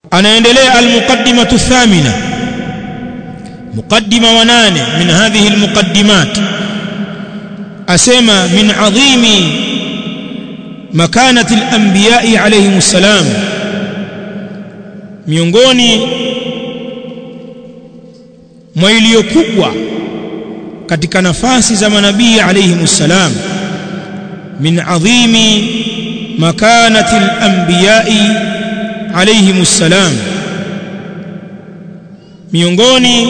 anaendelea almuqaddimatu thamina muqaddima wa nane min hadhihi almuqaddimat asema min adhimi makanati alanbiya'i alayhim assalam miongoni mwa iliyo kubwa katika nafasi za manabii alayhim assalam min adhimi makanati alanbiya'i alayhim assalam miongoni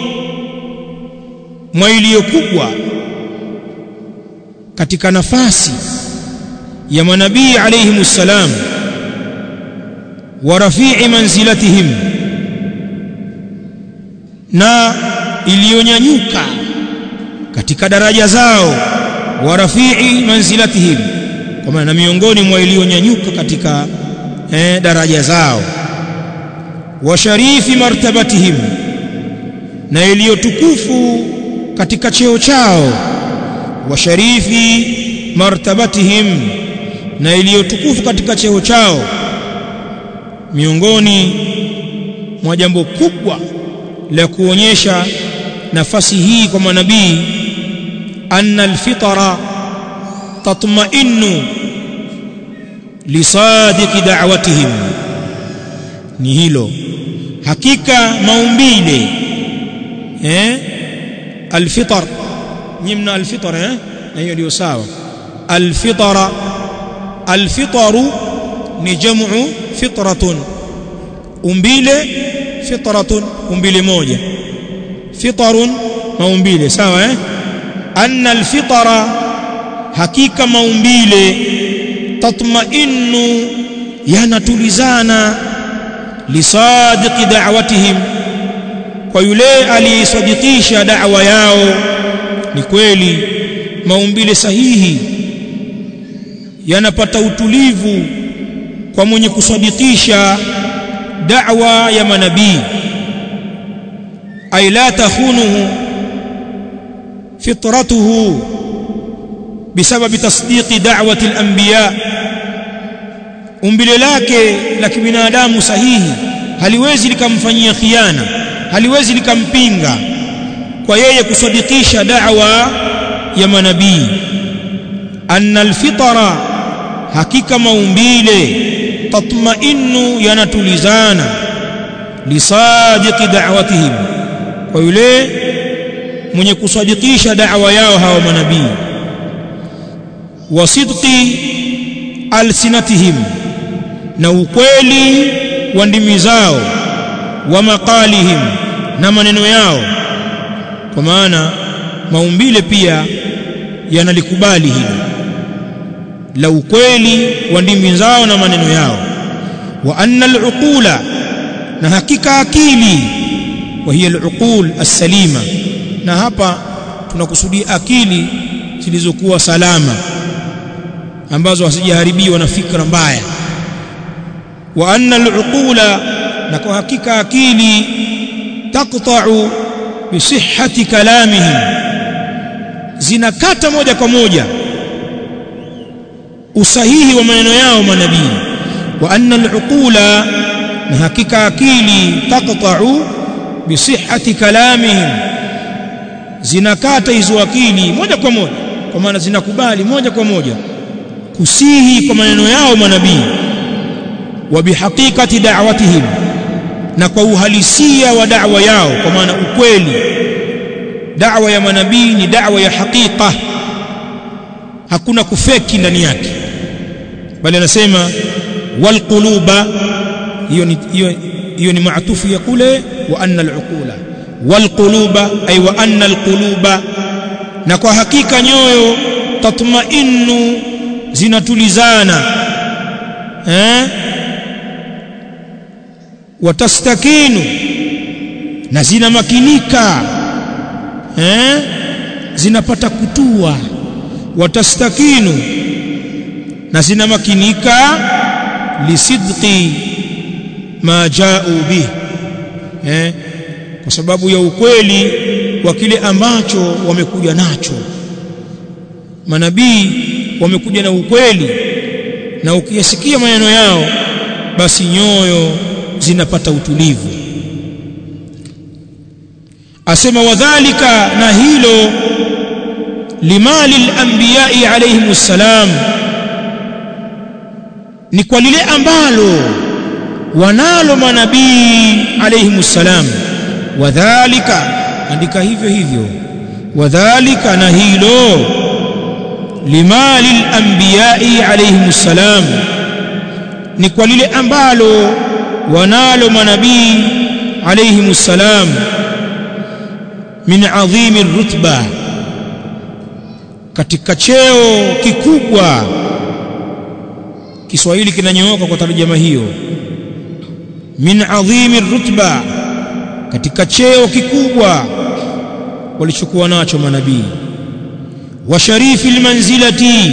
mwa iliyo kubwa katika nafasi ya manabii alayhim assalam wa rafi'i manzilatihim na iliyonyanyuka katika daraja zao wa rafi'i manzilatihim kwa maana miongoni mwa iliyonyanyuka katika eh, daraja zao wa sharifi martabatihim na iliyotukufu katika cheo chao wa sharifi martabatihim na iliyotukufu katika cheo chao miongoni mwa jambo kubwa la kuonyesha nafasi hii kwa manabii anna alfitara tatma'innu lisadiqi da'watihim ni hilo hakika maumbile eh alfitar nyimna alfitar eh na hiyo ndio sawa alfitara alfitaru ni jamu fitratun umbile fitratun umbile moja fitarun maumbile sawa eh anna alfitara hakika maumbile tatma'innu yanatulizana lisadiqi da'watihim kwa yule aliyesadikisha da'wa yao ni kweli maumbile sahihi yanapata utulivu kwa mwenye kusadikisha da'wa ya manabii ay la takhunuhu fitratuhu bisababi tasdiqi da'wati al-anbiya umbile lake la kibinadamu sahihi haliwezi likamfanyia khiana haliwezi likampinga kwa yeye kusadikisha da'wa ya manabii anna alfitara hakika maumbile tatma'innu yanatulizana lisadiqi da'watihim kwa yule mwenye kusadikisha da'wa yao hawa manabii wa sidqi alsinatihim na ukweli wa ndimi zao wa maqalihim na maneno yao kwa maana maumbile pia yanalikubali hilo la ukweli wa ndimi zao na maneno yao wa anna al-uqula na hakika akili wa hiya al-uqul as-salima na hapa tunakusudia akili zilizokuwa salama ambazo hasijaharibiwa na fikra mbaya wa anna al-uqula na kwa hakika akili taqta'u bi sihhati kalamihim zinakata moja kwa moja usahihi wa maneno yao manabii wa anna al-uqula na hakika akili taqta'u bi sihhati kalamihim zinakata hizo akili moja kwa moja kwa maana zinakubali moja kwa moja kusihi kwa maneno yao manabii wa bihaqiqati da'watihim na kwa uhalisia wa da'wa yao kwa maana ukweli da'wa ya manabii ni da'wa ya hakika hakuna kufeki ndani yake bali anasema wal quluba hiyo ni hiyo hiyo ni maatufu ya kule wa anna al-uqula wal quluba ay wa anna al-quluba na kwa hakika nyoyo tatmainnu zinatulizana eh watastakinu na zinamakinika eh zinapata kutua watastakinu na zinamakinika lisidqi ma jaa'u bih eh kwa sababu ya ukweli wa kile ambacho wamekuja nacho manabii wamekuja na ukweli na ukiyasikia maneno yao basi nyoyo zinapata utulivu asema wadhalika na hilo limali al-anbiya'i alayhimus salam ni kwa lile ambalo wanalo manabii alayhimus salam wadhalika andika hivyo hivyo wadhalika na hilo limali al-anbiya'i alayhimus salam ni kwa lile ambalo wanalo manabii alayhimus salam min adhimi rutba katika cheo kikubwa Kiswahili kinanyooka kwa tarjama hiyo min adhimi rutba katika cheo kikubwa walichokuwa nacho manabii wa sharifi almanzilati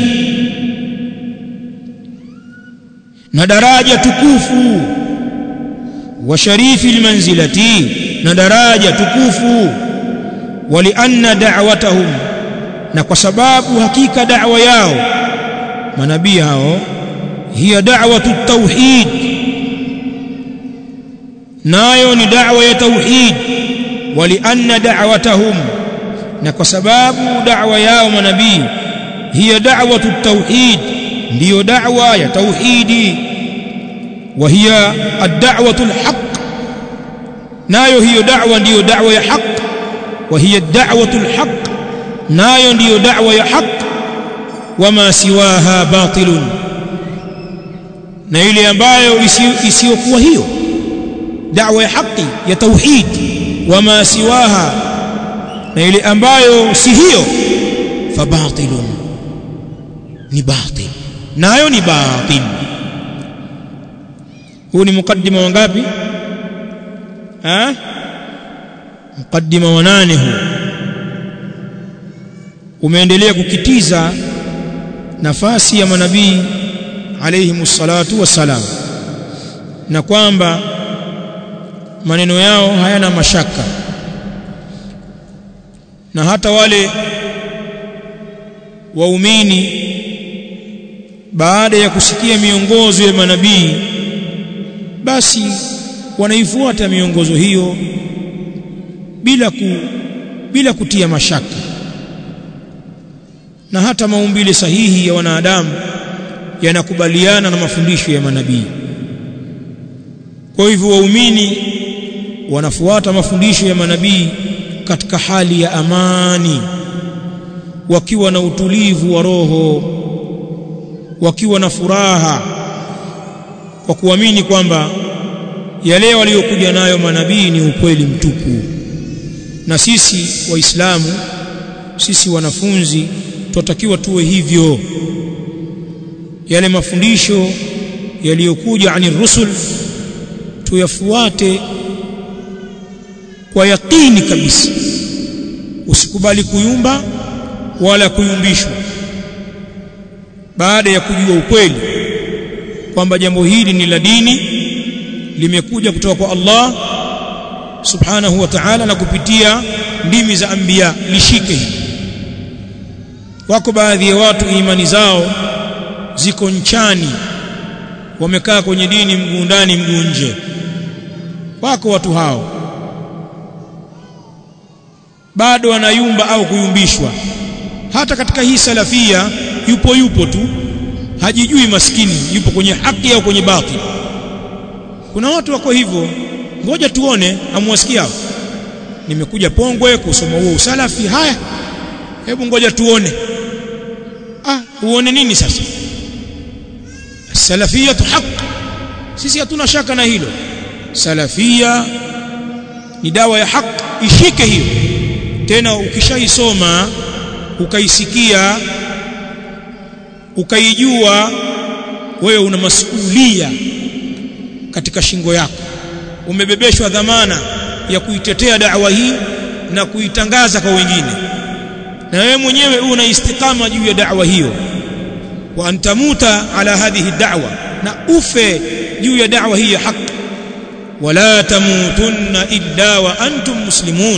na daraja tukufu wa sharifi almanzilati na daraja tukufu walianna da'watahum na kwa sababu hakika da'wa yao manabii hao hiya da'watu tauhid nayo ni da'wa ya tauhid walianna da'watahum na kwa sababu da'wa yao manabii hiya da'watu tauhid ndiyo da'wa ya tauhidi wa hiya ad-da'watu al-haq nayo hiyo da'wa ndiyo da'wa ya haq wa hiya ad-da'watu al-haq nayo ndiyo da'wa ya haq wama siwaha batilun na ile ambayo isiyokuwa hiyo da'wa ya haki ya tauhid wama siwaha na ile ambayo si hiyo fabatilun ni batil nayo ni batil huu ni mukaddima wangapi ha mukaddima wa nane huu umeendelea kukitiza nafasi ya manabii alayhi salatu wassalam na kwamba maneno yao hayana mashaka na hata wale waumini baada ya kusikia miongozo ya manabii basi wanaifuata miongozo hiyo bila ku, bila kutia mashaka na hata maumbile sahihi ya wanadamu yanakubaliana na mafundisho ya manabii kwa hivyo waumini wanafuata mafundisho ya manabii katika hali ya amani wakiwa na utulivu wa roho wakiwa na furaha kwa kuamini kwamba yale waliokuja nayo manabii ni ukweli mtupu na sisi waislamu sisi wanafunzi tunatakiwa tuwe hivyo yale mafundisho yaliyokuja ani rusul tuyafuate kwa yakini kabisa usikubali kuyumba wala kuyumbishwa baada ya kujua ukweli kwamba jambo hili ni la dini limekuja kutoka kwa Allah subhanahu wa ta'ala na kupitia ndimi za anbiya lishike hili wako baadhi ya watu imani zao ziko nchani wamekaa kwenye dini mguu ndani mguu nje wako watu hao bado wanayumba au kuyumbishwa hata katika hii salafia yupo yupo tu hajijui maskini yupo kwenye haki au kwenye batili kuna watu wako hivyo ngoja tuone amwasikia nimekuja Pongwe kusoma huo usalafi haya hebu ngoja tuone ah uone nini sasa salafiyatu haq sisi hatuna shaka na hilo salafia ni dawa ya haq ishike hiyo tena ukishaisoma ukaisikia ukaijua wewe una masuhulia katika shingo yako umebebeshwa dhamana ya kuitetea da'wa hii na kuitangaza kwa wengine na wewe mwenyewe una istikama juu ya da'wa hiyo wa antamuta ala hadhihi da'wa na ufe juu ya da'wa hii ya haki wala tamutunna illa wa antum muslimun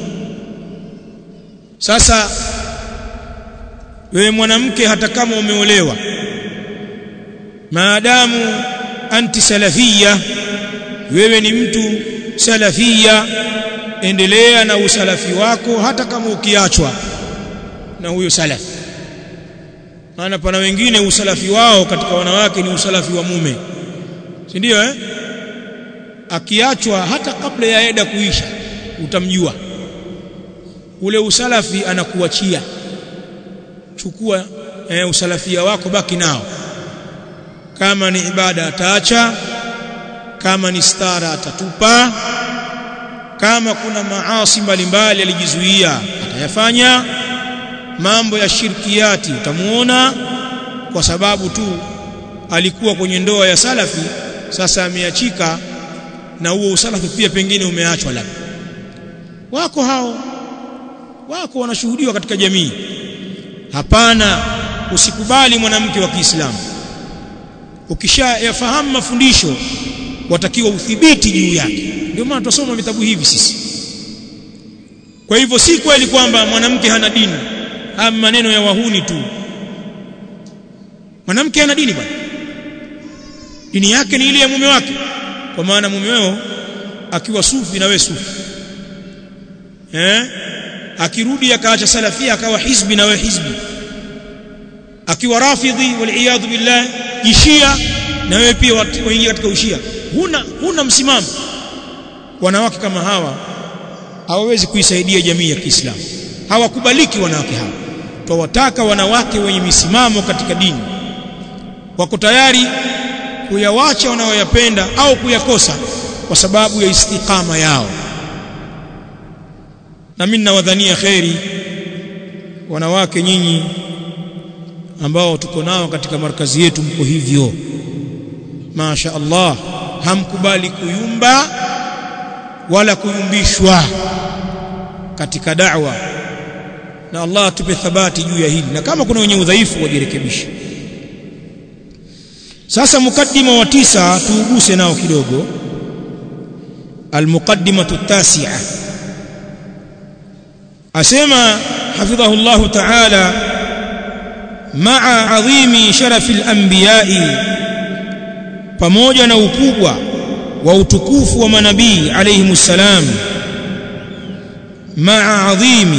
sasa wewe mwanamke hata kama umeolewa maadamu anti salafia wewe ni mtu salafia endelea na usalafi wako hata kama ukiachwa na huyo salafi maana pana wengine usalafi wao katika wanawake ni usalafi wa mume si ndio eh akiachwa hata kabla ya eda kuisha utamjua ule usalafi anakuachia chukua eh, usalafia wako baki nao kama ni ibada ataacha kama ni stara atatupa kama kuna maasi mbalimbali alijizuia atayafanya mambo ya shirkiati utamuona kwa sababu tu alikuwa kwenye ndoa ya salafi sasa ameachika na huo usalafi pia pengine umeachwa labda wako hao wako wanashuhudiwa katika jamii hapana usikubali mwanamke wa Kiislamu ukishayafahamu mafundisho watakiwa udhibiti juu yake ndio maana tunasoma vitabu hivi sisi kwa hivyo si kweli kwamba mwanamke hana dini haya maneno ya wahuni tu mwanamke hana dini bwana dini yake ni ile ya mume wake kwa maana mume wao akiwa sufi na wewe sufi eh akirudi akaacha salafia akawa hizbi na wewe hizbi akiwa rafidhi wal billah jishia na wewe pia waingia katika ushia huna huna msimamo wanawake kama hawa hawawezi kuisaidia jamii ya Kiislamu hawakubaliki wanawake hawa twawataka wanawake wenye misimamo katika dini wako tayari kuyawacha wanayoyapenda au kuyakosa kwa sababu ya istiqama yao na mimi nawadhania kheri wanawake nyinyi ambao tuko nao katika markazi yetu mko hivyo Masha Allah hamkubali kuyumba wala kuyumbishwa katika da'wa na Allah atupe thabati juu ya hili na kama kuna wenye udhaifu wajirekebishe sasa mukaddima wa tisa tuuguse nao kidogo almuqaddimatu tasi'a asema hafidhahu Allah ta'ala ma'a adhimi sharafi al-anbiya'i pamoja na ukubwa wa utukufu wa manabii alayhimus salam ma'a adhimi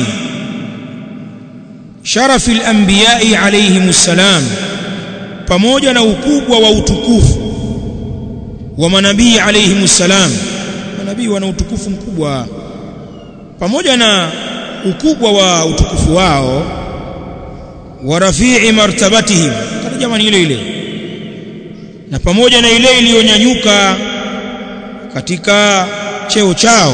sharafi al-anbiya'i alayhimus salam pamoja na ukubwa wa utukufu wa manabii alayhimus salam manabii wana utukufu mkubwa pamoja na ukubwa wa utukufu wao wa rafi'i martabatihim kana jamani ile ile na pamoja na ile iliyonyanyuka katika cheo chao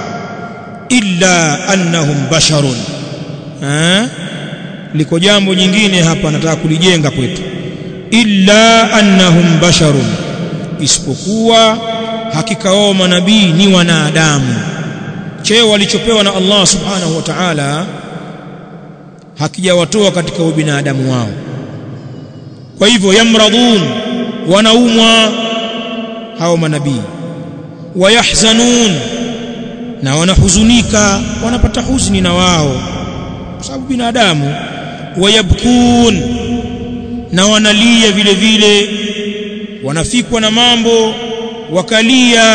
illa annahum basharun eh liko jambo jingine hapa nataka kulijenga kwetu illa annahum basharun isipokuwa hakika wao manabii ni wanadamu cheo walichopewa na Allah subhanahu wa ta'ala hakijawatoa katika ubinadamu wao kwa hivyo yamradun wanaumwa hao manabii wayahzanun na wanahuzunika wanapata huzuni na wao kwa sababu binadamu wayabkun na wanalia vile vile wanafikwa na mambo wakalia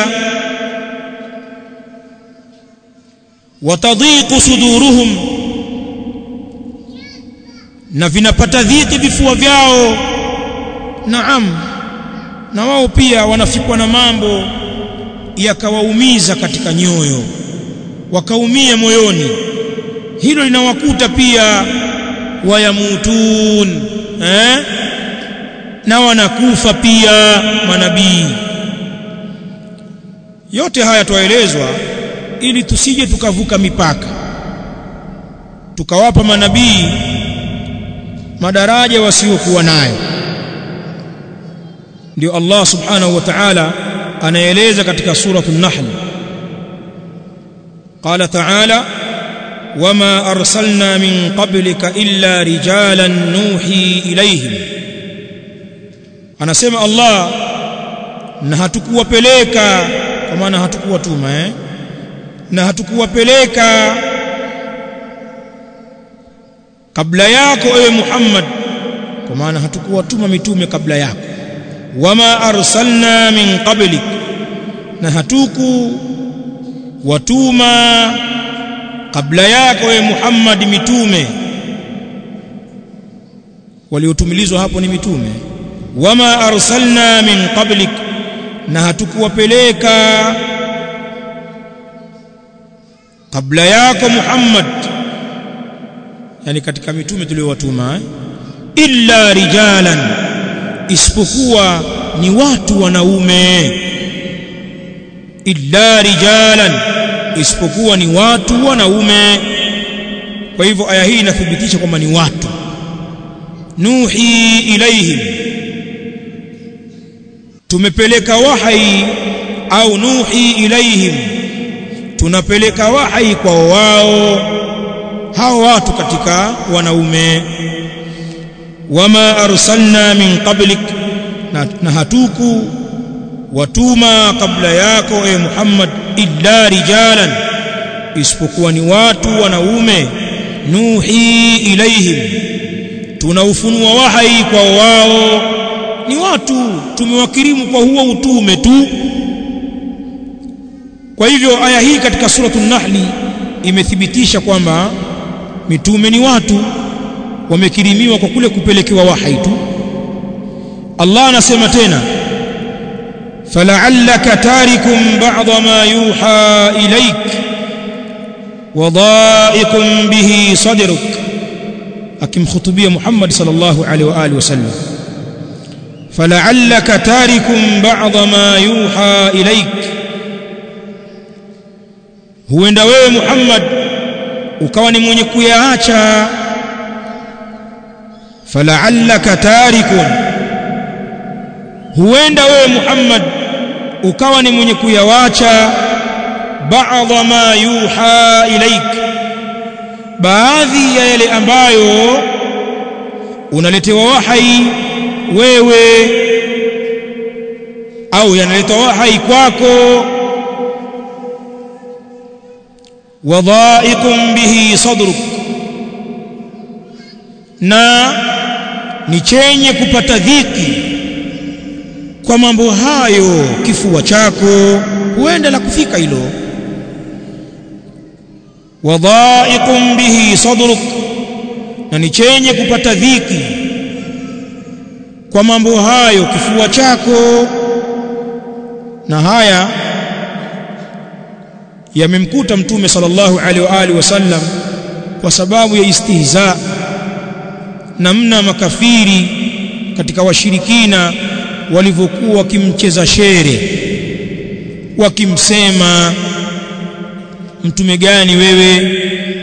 watadhiqu suduruhum na vinapata dhiki vifua vyao naam na wao pia wanafikwa na mambo yakawaumiza katika nyoyo wakaumia moyoni hilo linawakuta pia wayamutun eh na wanakufa pia manabii yote haya twaelezwa ili tusije tukavuka mipaka tukawapa manabii madaraja wasiokuwa nayo ndio Allah subhanahu wa ta'ala anaeleza katika suratu an-nahl qala ta'ala wama arsalna min qablika illa rijalan nuhi ilayhim anasema Allah na hatukuwapeleka kwa maana hatukuwatuma eh na hatukuwapeleka kabla yako ewe Muhammad kwa maana hatukuwatuma mitume kabla yako wama arsalna min qablik na hatuku watuma kabla yako we Muhammad mitume waliotumilizwa hapo ni mitume wama arsalna min qablik na hatukuwapeleka kabla yako Muhammad yani katika mitume tuliowatuma eh? illa rijalan isipokuwa ni watu wanaume illa rijalan isipokuwa ni watu wanaume kwa hivyo aya hii inathibitisha kwamba ni watu nuhi ilaihim tumepeleka wahai au nuhi ilaihim tunapeleka wahai kwa wao hao watu katika wanaume wama arsalna min qablik na, na hatuku watuma kabla yako e Muhammad illa rijalan isipokuwa ni watu wanaume nuhi ilaihim tunaufunua wahai kwa wao ni watu tumewakirimu kwa huo utume tu kwa hivyo aya hii katika suratul nahli imethibitisha kwamba mitume ni watu wamekirimiwa kwa kule kupelekewa wahai tu Allah anasema tena fala'allaka tarikum ba'dha ma yuha ilayk wadha'ikum bihi sadruk akimkhutubia Muhammad sallallahu alaihi wa alihi wasallam fala'allaka tarikum ba'dha ma yuha ilayk huenda wewe Muhammad ukawa ni mwenye kuyaacha fala'allaka tarikun huenda wewe Muhammad ukawa ni mwenye kuyawacha ba'dha ma yuha ilaik baadhi ya yale ambayo unaletewa wahai wewe au yanaletwa wahai kwako wadha'iqun bihi sadruk na ni chenye kupata dhiki kwa mambo hayo kifua chako huenda la kufika hilo wadha'iqun bihi sadruk na ni chenye kupata dhiki kwa mambo hayo kifua chako na haya yamemkuta mtume sallallahu alaihi wa alihi wasallam kwa sababu ya istihza namna makafiri katika washirikina walivyokuwa wakimcheza shere wakimsema mtume gani wewe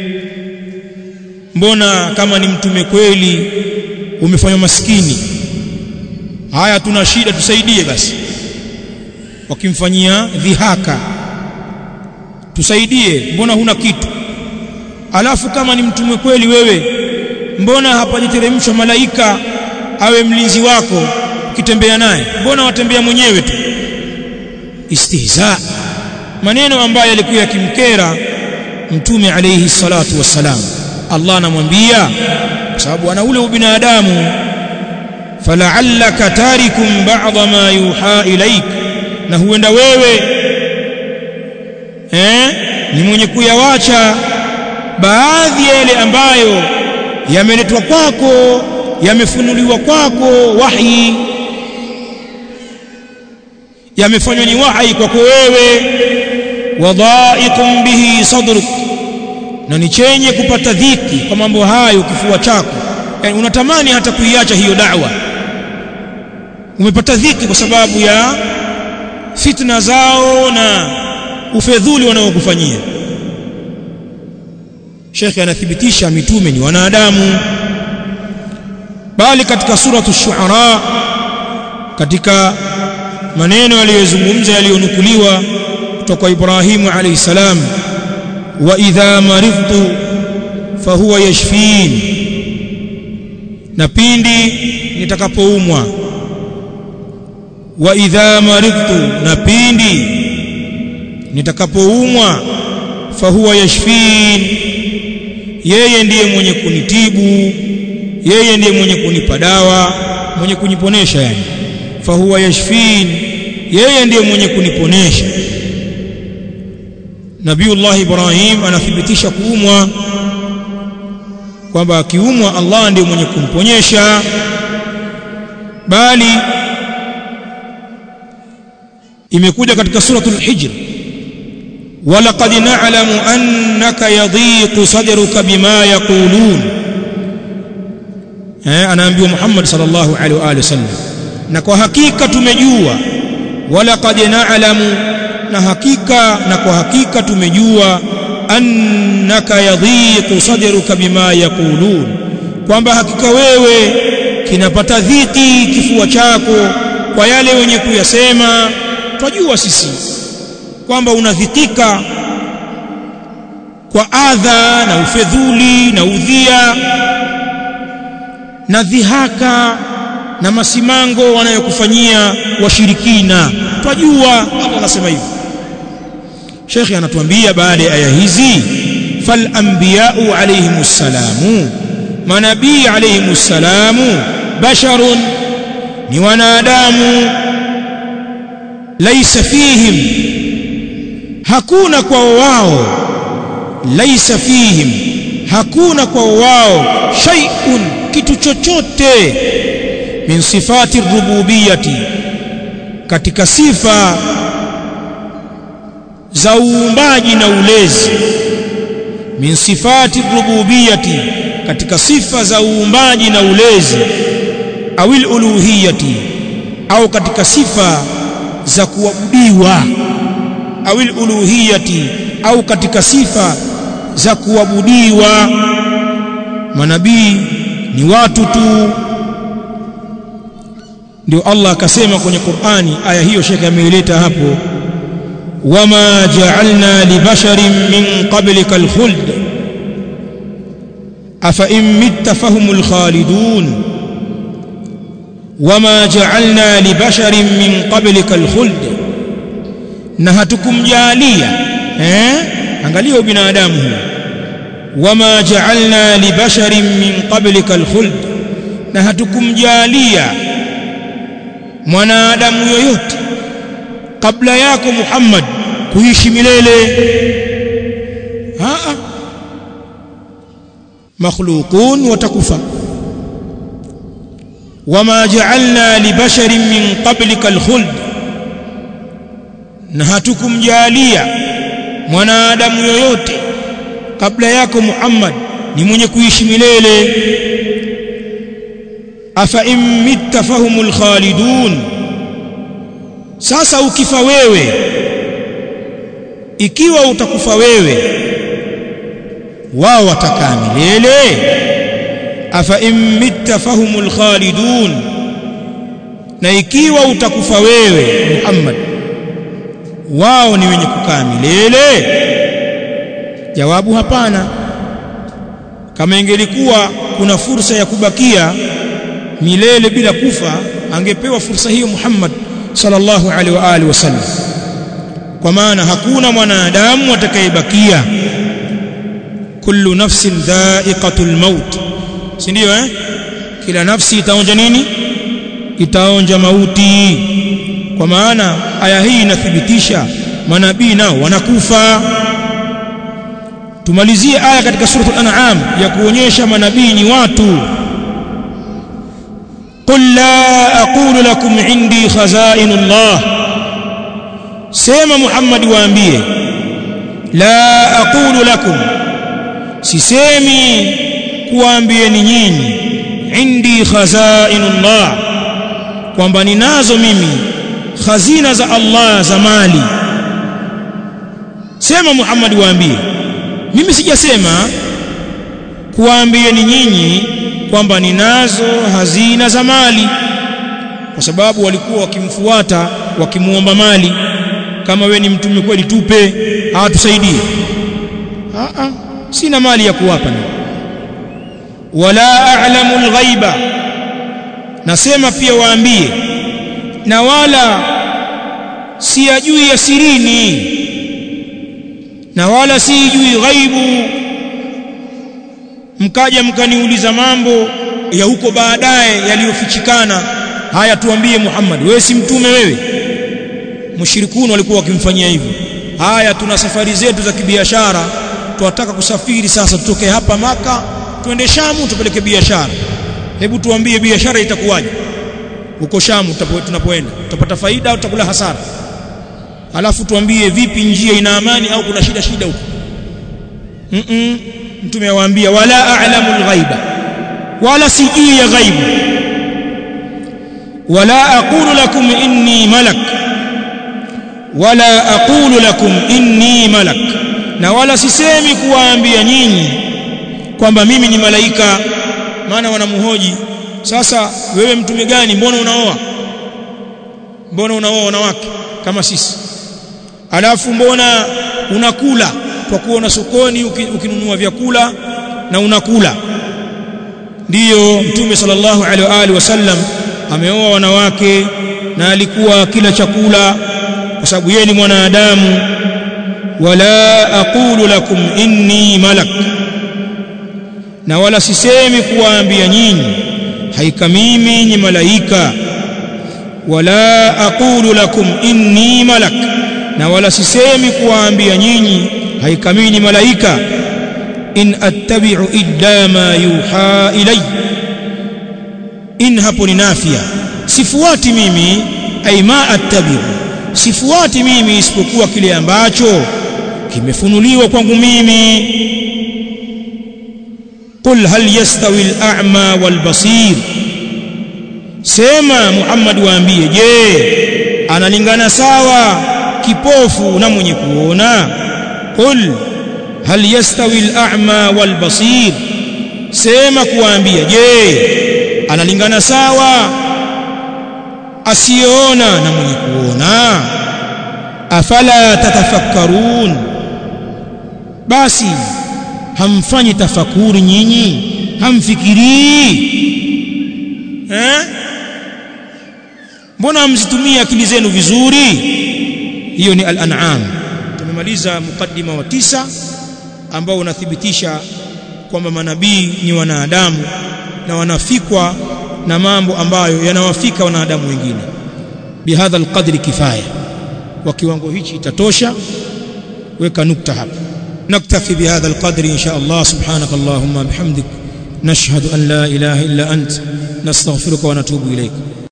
mbona kama ni mtume kweli umefanywa maskini haya tuna shida tusaidie basi wakimfanyia dhihaka tusaidie mbona huna kitu alafu kama ni mtume kweli wewe mbona hapajiteremshwa malaika awe mlinzi wako ukitembea naye mbona watembea mwenyewe tu istihza maneno ambayo yalikuwa yakimkera mtume alayhi salatu wassalam Allah anamwambia kwa sababu ana ule ubinadamu fala'allaka tarikum ba'dha ma yuha ilaik na huenda wewe eh ni mwenye kuyawacha baadhi ya yale ambayo yameletwa kwako yamefunuliwa kwako wahi yamefanywa ni wahi kwako wewe wadha'iqun bihi sadruk na ni chenye kupata dhiki kwa mambo hayo kifua chako yani unatamani hata kuiacha hiyo da'wa umepata dhiki kwa sababu ya fitna zao na ufedhuli wanaokufanyia Sheikh anathibitisha mitume ni wanadamu bali katika suratu shuara katika maneno aliyozungumza yaliyonukuliwa kutoka kwa Ibrahimu alayhi salam wa idha maridtu fahuwa yashfin na pindi nitakapoumwa wa idha maridtu na pindi nitakapoumwa fahuwa yashfin yeye ndiye mwenye kunitibu yeye ndiye mwenye kunipa dawa mwenye kuniponesha yani fahuwa yashfin yeye ndiye mwenye kuniponesha Nabiullah Ibrahim anathibitisha kuumwa kwamba akiumwa Allah ndiye mwenye kumponyesha bali imekuja katika suratul hijr walaqad na'lamu annaka yadhiqu sadruka bima yaqulun eh anaambiwa Muhammad sallallahu alaihi wa alihi wasallam na kwa hakika tumejua walaqad na'lamu na hakika na kwa hakika tumejua annaka yadhiqu sadruka bima yaqulun kwamba hakika wewe kinapata dhiki kifua chako kwa yale wenye kuyasema twajua sisi kwamba unadhikika kwa adha na ufedhuli na udhia na dhihaka na masimango wanayokufanyia washirikina twajua Allah anasema hivyo Sheikh anatuambia baada ya aya hizi fal anbiya'u alayhimus salamu manabii alayhimus salamu basharun ni wanadamu laisa fihim hakuna kwa wao laisa fihim hakuna kwa wao shay'un kitu chochote min sifati rububiyati katika sifa za uumbaji na ulezi min sifati rububiyati katika sifa za uumbaji na ulezi awil uluhiyati au katika sifa za kuabudiwa awil uluhiyati au katika sifa za kuabudiwa manabii ni watu tu ndio Allah akasema kwenye Qur'ani aya hiyo shekhe ameileta hapo wama ja'alna li basharin min qablika al-khuld afa in mitta fahumul khalidun wama ja'alna li basharin min qablika al-khuld na hatukumjalia eh angalia binadamu huu wama ja'alna li basharin min qablika al-khuld na hatukumjalia mwanadamu yoyote kabla yako Muhammad kuishi milele aa makhluqun watakufa wama ja'alna li basharin min qablika al-khuld na hatukumjalia mwanadamu yoyote kabla yako Muhammad ni mwenye kuishi milele afa in mitta fahumul khalidun sasa ukifa wewe ikiwa utakufa wewe wao watakaa milele afa in mitta fahumul khalidun na ikiwa utakufa wewe Muhammad wao ni wenye kukaa milele jawabu hapana kama ingelikuwa kuna fursa ya kubakia milele bila kufa angepewa fursa hiyo Muhammad sallallahu alaihi wa alihi wasallam kwa maana hakuna mwanadamu atakayebakia kullu nafsin dha'iqatul maut si ndio eh kila nafsi itaonja nini itaonja mauti kwa maana aya hii inathibitisha manabii nao wanakufa tumalizie aya katika suratul an'am ya kuonyesha manabii ni watu قل لا أقول لكم عندي خزائن الله سيما محمد وأنبيه لا أقول لكم سيسيمي kuambie ni nyinyi indi khazainullah kwamba ninazo mimi khazina za Allah za mali sema Muhammad waambie mimi sijasema kuambie ni nyinyi kwamba ninazo hazina za mali kwa sababu walikuwa wakimfuata wakimuomba mali kama we ni mtume kweli tupe hawatusaidie a a sina mali ya kuwapa na wala a'lamu al-ghaiba nasema pia waambie na wala siyajui ya sirini na wala sijui ghaibu mkaja mkaniuliza mambo ya huko baadaye yaliyofichikana haya tuambie Muhammad wewe si mtume wewe mushrikuni walikuwa wakimfanyia hivyo haya tuna safari zetu za kibiashara tunataka kusafiri sasa tutoke hapa maka twende Shamu tupeleke biashara hebu tuambie biashara itakuwaje huko Shamu tunapoenda tutapata faida au tutakula hasara alafu tuambie vipi njia ina amani au kuna shida shida huko mm -mm. mtume awaambia wala a'lamu al-ghaiba wala sijui ya ghaibu wala aqulu lakum inni malak wala aqulu lakum inni malak na wala sisemi kuwaambia nyinyi kwamba mimi ni malaika maana wanamhoji sasa wewe mtume gani mbona unaoa mbona unaoa wanawake kama sisi alafu mbona unakula kwa kuona sokoni ukinunua vyakula na unakula ndiyo mtume sallallahu alaihi wa alihi wasallam ameoa wanawake na alikuwa kila chakula kwa sababu yeye ni mwanadamu wala aqulu lakum inni malak na wala sisemi kuwaambia nyinyi haika mimi ni malaika wala aqulu lakum inni malak na wala sisemi kuwaambia nyinyi haika mimi ni malaika in attabi'u illa ma yuha ilay in hapo ni nafia sifuati mimi ay ma attabi'u sifuati mimi isipokuwa kile ambacho kimefunuliwa kwangu mimi qul hal yastawi al-a'ma wal-basir sema Muhammad waambie je analingana sawa kipofu na mwenye kuona qul hal yastawi al-a'ma wal-basir sema kuwaambia je analingana sawa asiona na mwenye kuona afala tatafakkarun basi hamfanyi tafakuri nyinyi hamfikirii eh mbona hamzitumia akili zenu vizuri hiyo ni al-an'am tumemaliza mukaddima wa tisa ambao unathibitisha kwamba manabii ni wanadamu na wanafikwa na mambo ambayo yanawafika wanadamu wengine bihadha alqadri kifaya kwa kiwango hichi itatosha weka nukta hapa نكتفي بهذا القدر إن شاء الله سبحانك اللهم بحمدك نشهد أن لا إله إلا أنت نستغفرك ونتوب إليك